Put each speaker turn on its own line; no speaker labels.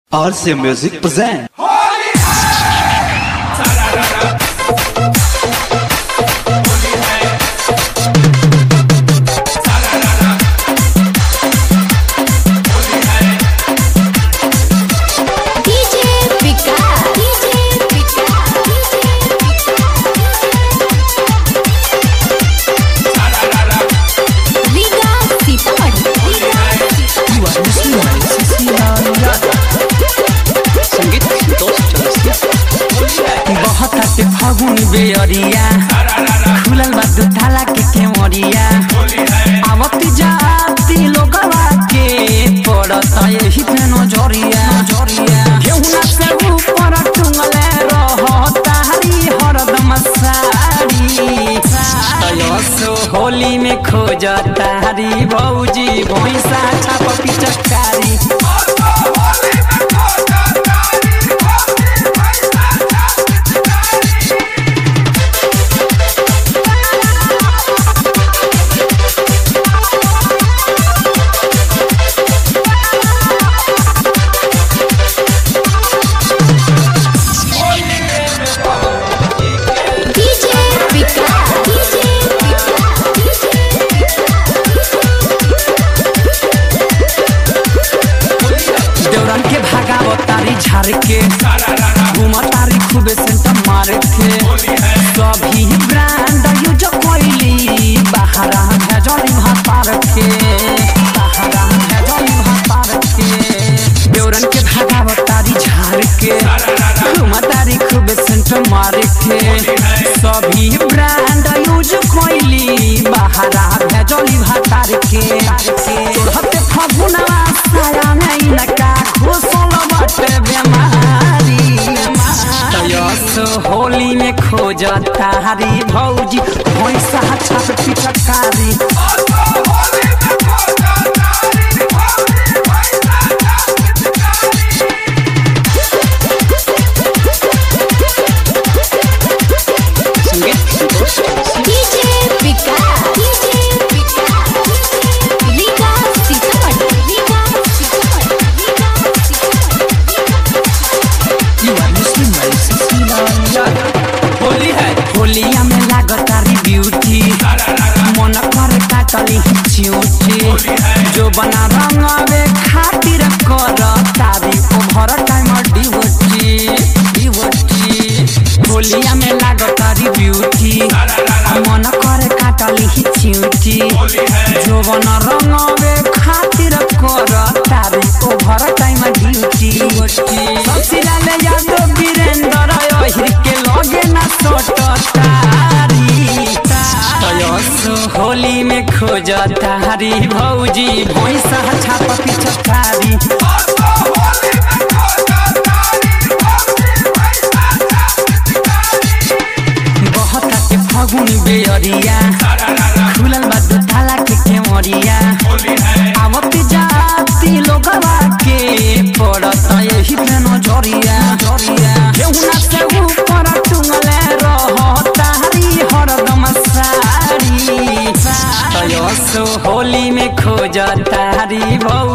RC Music present.
DJ Pika DJ Pika Liga Sitamarhi
संगीत संतोष चौरसिया
बहताते फगुन बेअरिया खुलल बा दुताला के केवरिया आवत जाती लोगवा के पड़त यही पे नजरिया नजरिया केहुना से ऊपर टुंगले रहता हरी हरदम साड़ी तयसो होली में खोजता हरी भौजी भैंसा छाप पिचकारी
DJ Pika DJ
देवरन के भागाव तारी झाड़ के घूम तारी खूबे सेंटर मार के सभी ब्रांड यूज कोइली बाहरा भेजली भातार के बाहरा भेजली भातार के देवरन के भागाव तारी झाड़ के घूम तारी खूबे सेंटर मार के सभी ब्रांड यूज कोइली बाहरा भेजली भातार के हते फगुनवा साया नहीं लगा घुसल बटे बेमारी तयस होली में खोज तारी भौजी भैंसा छाप पिचकारी
संगीत Santosh Chaurasia
DJ Pika DJ Pika Liga Sitamarhi Liga
Holi है होलिया में लागतारी ब्यूटी मन कर काटली चिउटी जो बना रंगवे खातिर कर तारी ओभर टाइम डिवटी डिवटी होलिया में लागतारी ब्यूटी मन कर काटली चिउटी जो बना रंगवे खातिर कर तारी ओभर टाइम ड्यूटी ससिला ले जातो वीरेंद्र ओहिर के लगे ना सोट तारी तयस होली में खोज तारी भौजी भैंसा छाप पिछकारी बहता के फगुन बेअरिया खुलल बा दुताला के केवरिया आवत जाती लोगवा के पड़त यही पे नजरिया नजरिया केहुना से ऊपर टुंगले रहता हरी हरदम साड़ी तयस होली में खोज तारी भौ